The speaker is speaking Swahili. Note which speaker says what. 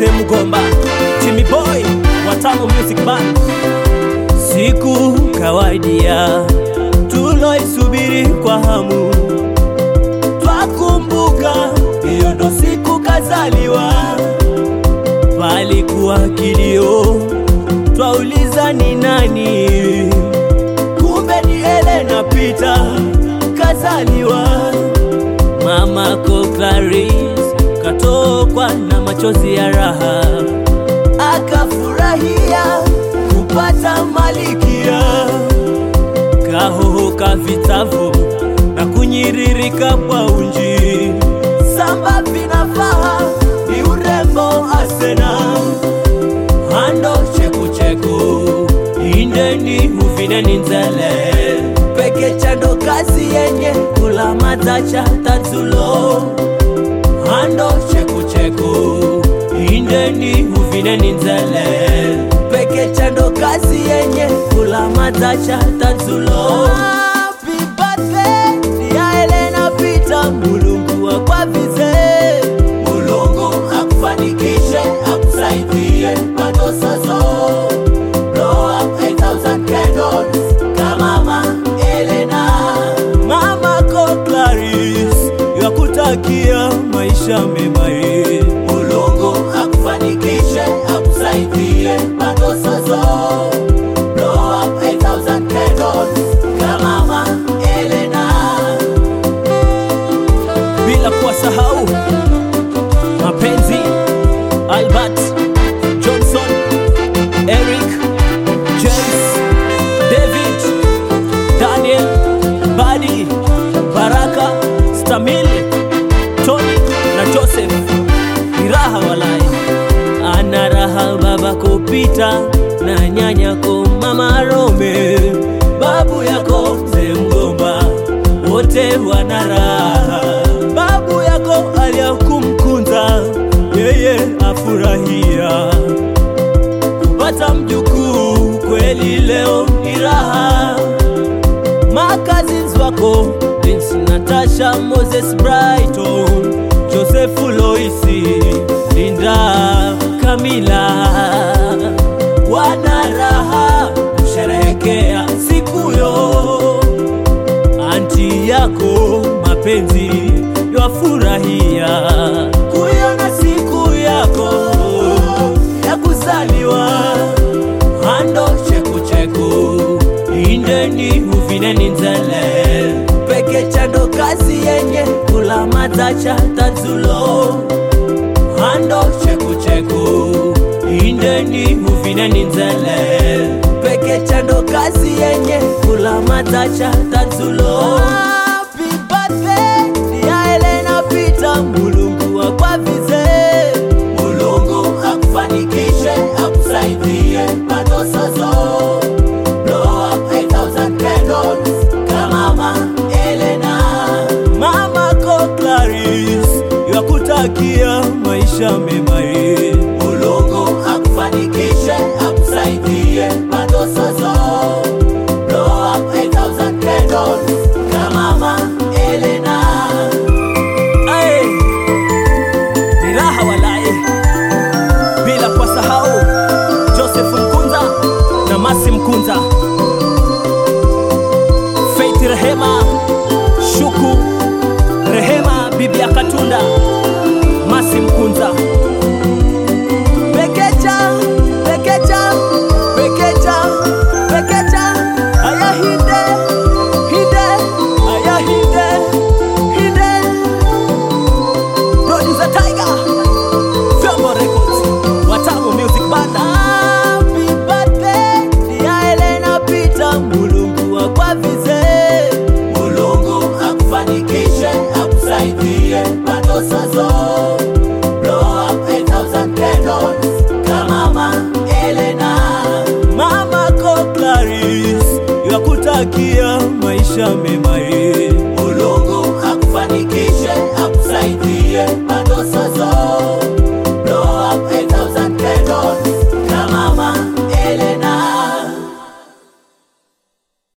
Speaker 1: Jose Mgomba, Jimmy Boy, Watamu Music Band. Siku kawadia tuloisubiri kwa hamu, twakumbuka hiyo ndo siku kazaliwa, palikuwa kilio, twauliza ni nani, kumbe ni Helena Peter kazaliwa. Mamako Clarice katokwa na machozi ya raha, akafurahia kupata malikia, kahohoka vitavu na kunyiririka kwa unji, samba vinafaa ni urembo asena hando chekucheku indeni huvineni nzele peke chando kazi yenye kula matacha tatulo hando chekucheku indeni huvineni nzele peke chando kazi yenye kula matacha tatulo Happy birthday, dear Helena Peter, Mulungu akwavize Mulungu akufanikishe akusaidie bado sazo blow up 8000 candles kama mama Elena mama ko Clarice yakutakia maisha mema ye Mulungu akufanikishe akusaidie bado sazo blow up 8000 candles kama mama Elena bila kuwasahau mapenzi Albert Johnson, Eric, James, David, Daniel, Badi, Baraka, Stamil, Tony na Joseph. Ni raha walai, ana raha baba kupita na nyanyako mama Rome, babu yako mzee Mgomba, wote wana raha. Babu yako aliyakumkunza yeye afurahia kupata mjukuu, kweli leo ni raha. Makazins wako Prince Natasha, Moses Brighton, Joseph Loisi, Linda, Kamila wana raha kusherehekea siku yo anti yako mapenzi yafurahia kuiona siku yako ya kuzaliwa hando chekucheku indeni huvineni nzele peke chando kazi yenye kula matacha tatulo hando chekucheku indeni huvineni nzele peke chando kazi yenye kula matacha tatulo Happy birthday, dear Helena Peter, Mulungu akwavize Mulungu akufanikishe akusaidie bado sazo blow up 8000 candles kama mama Elena mama ko Clarice yakutakia maisha mema ye Mulungu akufanikishe akusaidie bado sazo blow up 8000 candles kama mama Elena Aye, ni raha walaye, bila kuwasahau Joseph Mkunza na Masi Mkunza, Faith Rehema, Shuku Rehema, bibi ya Katunda, Masi Mkunza, Pekecha, Pekecha, Pekecha, Pekecha, aya hinde, hinde, aya hinde, hinde Producer Tiger, Vyombo Records, Watamu Music Band. Happy birthday, dear Helena Peter, Mulungu akwavize. Mulungu akufanikishe, akusaidie bado sazo. Blow up 8000 candles kama mama Elena. Mama ko Clarice, yakutakia maisha mema.